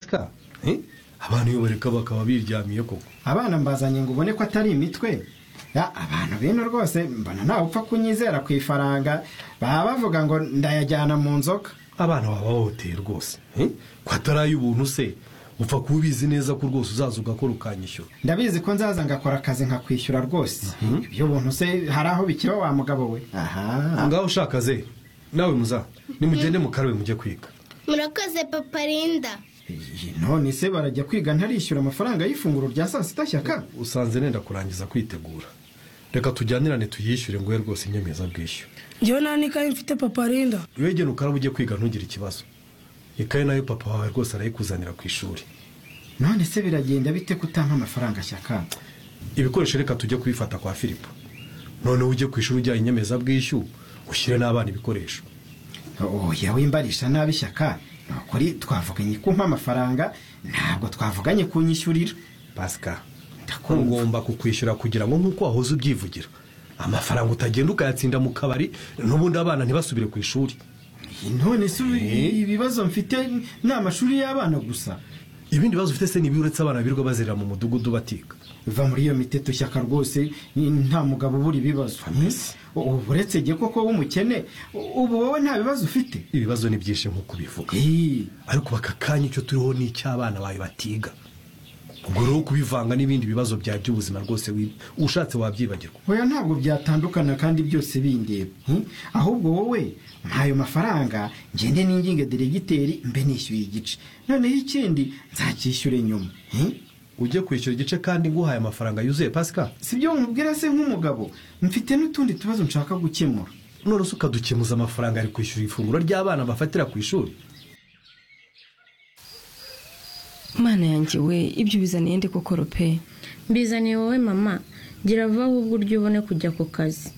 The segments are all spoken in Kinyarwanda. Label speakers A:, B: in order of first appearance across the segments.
A: imitwe
B: abantu iyo bareka bakaba biryamiye koko
C: abana mbazanye ngo ubone ko atari imitwe Ya, abantu bino rwose mbona ntawe upfa kunyizera ku ifaranga baba bavuga ngo ndayajyana mu nzoka
B: abana baba bahohoteye rwose ko atari ubuntu se upfa kuba ubizi neza ko rwose uzaza ugakora ukanyishyura
C: ndabizi ko nzaza ngakora akazi nkakwishyura rwose ibyo buntu se hari aho bikiba wa mugabo we aha
B: ngaho ushaka ze nawe muza nimugende mu karere mujye kwiga
D: murakoze papa rinda
C: none se barajya kwiga ntarishyura amafaranga y'ifunguro rya saa sita shyaka
B: usanze nenda kurangiza kwitegura reka tujyanirane tuyishyure nguhe rwose inyemezabwishyu
E: njyewe nta n'ikayi mfite papa rinda
B: wegera ukaraba ujye kwiga ntugire ikibazo ikaye nayo papa wawe rwose arayikuzanira ku ishuri
C: none se biragenda bite kutampa amafaranga shyaka
B: ibikoresho reka tujye kubifata kwa filipo noneho ujye ku ishuri ujyanye inyemezabwishyu ushyire n'abana ibikoresho
C: oya wimbarisha nabi shyaka ni ukuri twavuganye kumpa amafaranga ntabwo twavuganye kunyishyurira
B: pasika
C: ndakumva
B: ugomba kukwishyura kugira ngo nk'uko wahoze ubyivugira amafaranga utagenda ukayatsinda mu kabari n'ubundi abana ntibasubire ku ishuri
C: none se ibibazo mfite ni amashuri y'abana gusa
B: ibindi bibazo ufite se ni ibiba uretse abana birirwa bazerera mu mudugudu batiga
C: va muri iyo miteto shyaka rwose ni- nta mugabo ubura ibibazo ubu uretse igihe koko w'umukene u- ubu wowe nta bibazo ufite
B: ibibazo ni byinshi nk'uko ubivuga
C: Ih,
B: ariko baka kanya icyo turiho ni icy'abana bawe batiga ubwo rero kubivanga n'ibindi bibazo bya by'ubuzima rwose wi- ushatse wabyibagirwa
C: oya ntabwo byatandukana kandi byose bindeba hmm? ahubwo wowe ntayo mafaranga ngende n'inginga deregiteri mbe nishyuye igice noneho ikindi nzacyishyure nyuma hmm?
B: ujye kwishyura igice kandi nguhaye amafaranga yuzuye pasika
C: si byo nkubwira se nk'umugabo mfite n'utundi tubazo nshaka gukemura
B: none se ukadukemuza amafaranga ari kwishyura ifunguro ry'abana bafatira ku ishuri
F: mana yanjye we ibyo ubizaniye ndi gukora pe
G: mbizaniye wowe mama gira vuba ahubwo uryo ubone kujya ku kazi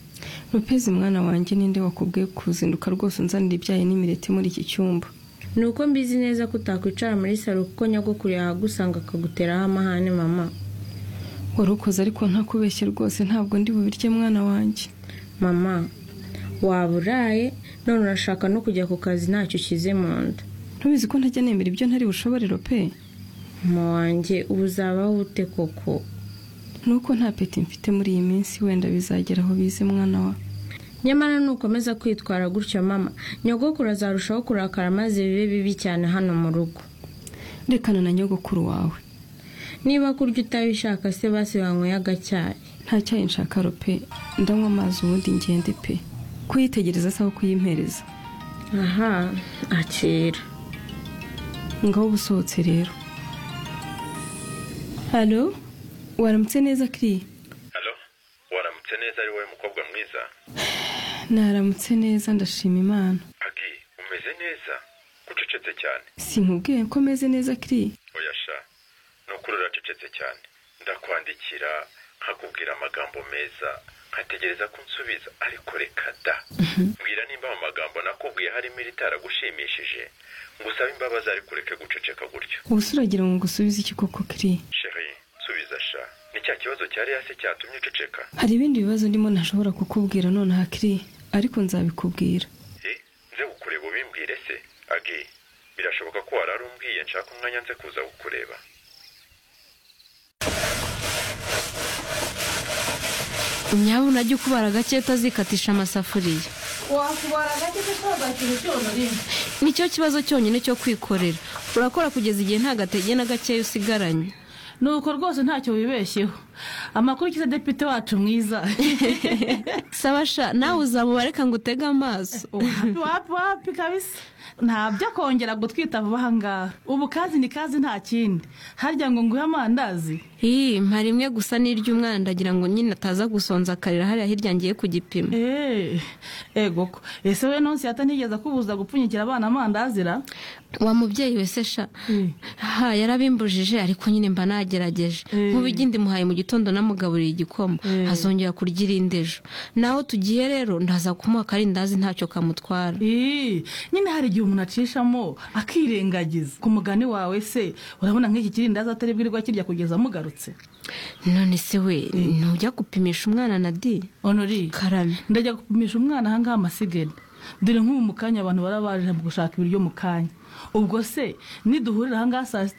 F: rupezi mwana wanjye ninde wakubwiye kuzinduka rwose unzanira ibyayi n'imireti muri iki cyumba
G: ni uko mbizi neza ko utakwicara muri salo kuko nyogokuru yahagusanga akaguteraho amahane mama
F: wari ukoze ariko ntakubeshye rwose ntabwo ndi bubirye mwana wanjye
G: mama waba uraye none urashaka no kujya ku kazi ntacyo ushyize mu nda
F: ntubizi ko ntajya nemera ibyo ntari bushoborero pe
G: mama wanjye ubu uzabaho ute koko
F: ni uko nta peti mfite muri iyi minsi wenda bizagera aho bize mwana wa
G: nyamara nukomeza kwitwara gutyo mama nyogokuru azarushaho kurakara maze bibe bibi cyane hano mu rugo
F: rekana na nyogokuru wawe
G: niba kurya utabishaka se basi wanyweye agacyayi
F: nta cyayi nshaka rope ndanywa amazi ubundi ngende pe kuyitegereza se aho kuyimpereza
G: aha akira
F: ngaho uba usohotse rero halo waramutse neza kiri
H: halo waramutse neza ari wowe mukobwa mwiza
F: naramutse neza ndashima imana
H: agi umeze neza ucecetse cyane
F: sinkubwiye ko meze neza kiri
H: oya sha ni ukuri uracecetse cyane ndakwandikira nkakubwira amagambo meza nkategereza ko unsubiza ariko reka da mbwira nimba mu magambo nakubwiye harimo iritaragushimishije ngusabe imbabazi ariko ureke guceceka gutyo
F: ubuse uragira ngo ngusubize iki koko kiri
H: sheri nsubiza sha ni cya kibazo cya hasi cyatumye uceceka
F: hari ibindi bibazo ndimo ntashobora kukubwira nonaha kiri ariko nzabikubwira
H: Eh, nze kukureba ubimbwire se agi birashoboka ko warari umbwiye nshaka umwanya nze kuza kukureba
G: nyabo unajya ukubara gake utazikatisha amasafuriya
E: wakubara gake ko twabaye ikintu cyose rimwe
G: nicyo kibazo cyonyine cyo kwikorera urakora kugeza igihe nta gatege na gakeya usigaranye
E: nuko rwose ntacyo wibeshyeho amakuru ukize depite wacu mwiza
G: sabasha nawe uzaba reka ngo utege amaso
E: wapi wapi wapi kabisa ntabyo akongera gutwita vuba aha ngaha ubu kazi ni kazi nta kindi harya ngo nguhe amandazi
G: iyi mpa rimwe gusa n'iry'umwana ndagira ngo nyine ataza gusonza akarira hariya hirya ngiye ku gipimo
E: eee ego ko ese we nonsi yata ntigeze akubuza gupfunyikira abana amandazira
G: wa mubyeyi wese sha ha yarabimbujije ariko nyine mba nagerageje
E: Eh.
G: nk'ubigi ndimuhaye mu gitondo namugaburiye igikoma
E: Eh.
G: azongera kurya irindi ejo naho tugiye rero ndaza kumuha akarindazi ntacyo kamutwara
E: Ii, nyine hari igihe umuntu acishamo akirengagiza ku mugani wawe se urabona nk'iki kirindazi atari bwirirwa kirya kugeza amugarutse
G: none se we ntujya gupimisha umwana na di
E: onori
G: karame
E: ndajya gupimisha umwana ahangaha amasigari dore nk'ubu mu kanya abantu barabaje mu gushaka ibiryo mu kanya ubwo se niduhurira ahangaha saa sita